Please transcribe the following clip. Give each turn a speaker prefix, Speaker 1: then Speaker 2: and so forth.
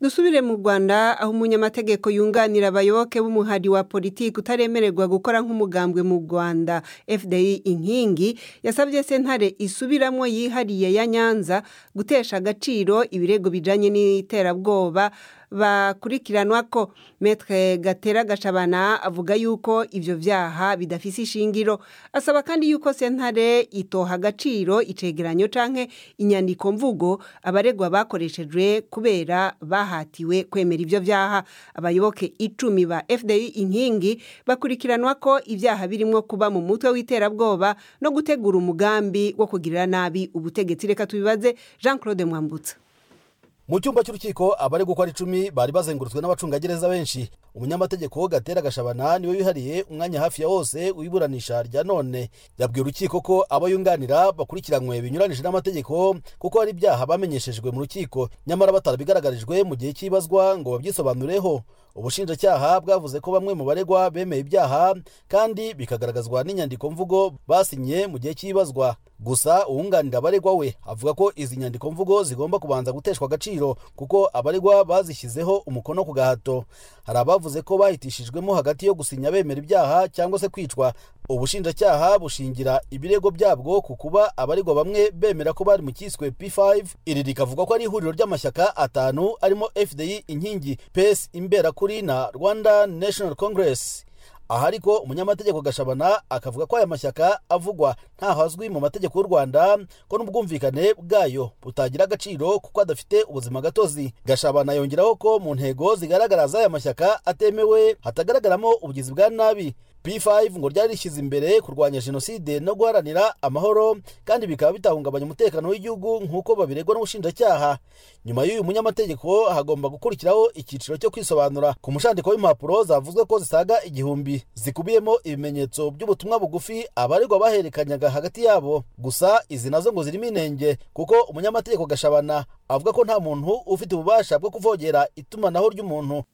Speaker 1: dusubire mu rwanda aho umunyamategeko yunganira abayoboke b'umuhari wa politiki utaremererwa gukora nk'umugambwe mu rwanda fdi inkingi yasabye sentare isubiramo yihariye ya nyanza gutesha agaciro ibirego bijanye n'iterabwoba bakurikiranwa ko metre gatera gashabana avuga yuko ivyo vyaha bidafise ishingiro asaba kandi yuko sentare itoha agaciro icegeranyo canke inyandiko mvugo abaregwa bakoreshejwe kubera bahatiwe kwemera ivyo vyaha abayoboke icumi ba fdi inkingi bakurikiranwa ko ivyaha birimwo kuba mu mutwe w'iterabwoba no gutegura umugambi wo kugirira nabi ubutegetsi reka tubibaze jean claude mwambutsa
Speaker 2: mu cyumba cy'urukiko abari gukora icumi bari bazengurutswe n'abacungagereza benshi umunyamategeko gatera gashabana niwe wihariye umwanya hafi ya wose w'iburanisha rya none yabwiye urukiko ko abo yunganira bakurikiranywe binyuranije n'amategeko kuko hari ibyaha bamenyeshejwe mu rukiko nyamara batarabigaragarijwe mu gihe cy'ibazwa ngo babyisobanureho ubushinjacyaha bwavuze ko bamwe mu baregwa bemeye ibyaha kandi bikagaragazwa n'inyandiko mvugo basinye mu gihe cy'ibazwa gusa uwunganira abaregwa we avuga ko izi nyandiko mvugo zigomba kubanza guteshwa agaciro kuko abaregwa bazishyizeho umukono ku gahato hari abavuze ko bahitishijwemo hagati yo gusinya bemera ibyaha cyangwa se kwicwa ubushinjacyaha bushingira ibirego byabwo ku kuba abaregwa bamwe bemera ko bari mu cyiswe p5 iri rikavuga ko ari ihuriro ry'amashyaka atanu arimo fdi inkingi pes imberakuri na rwanda national congress aha ariko umunyamategeko gashabana akavuga ko aya mashyaka avugwa ntaho azwi mu mategeko y'u rwanda ko n'ubwumvikane bwayo butagira agaciro kuko adafite ubuzima gatozi gashabana yongeraho ko mu ntego zigaragara z'aya mashyaka atemewe hatagaragaramo ubugizi bwa nabi p5 ngo ryari rishyize imbere kurwanya jenoside no guharanira amahoro kandi bikaba bitahungabanya umutekano w'igihugu nk'uko babiregwa n'ubushinjacyaha nyuma y'uyu munyamategeko hagomba gukurikiraho icyiciro cyo kwisobanura ku mushandiko w'impapuro zavuzwe ko zisaga igihumbi zikubiyemo ibimenyetso by'ubutumwa bugufi abaregwa baherekanyaga hagati yabo gusa izi nazo ngo zirimo inenge kuko umunyamategeko gashabana avuga ko nta muntu ufite ububasha bwo kuvogera itumanaho ry'umuntu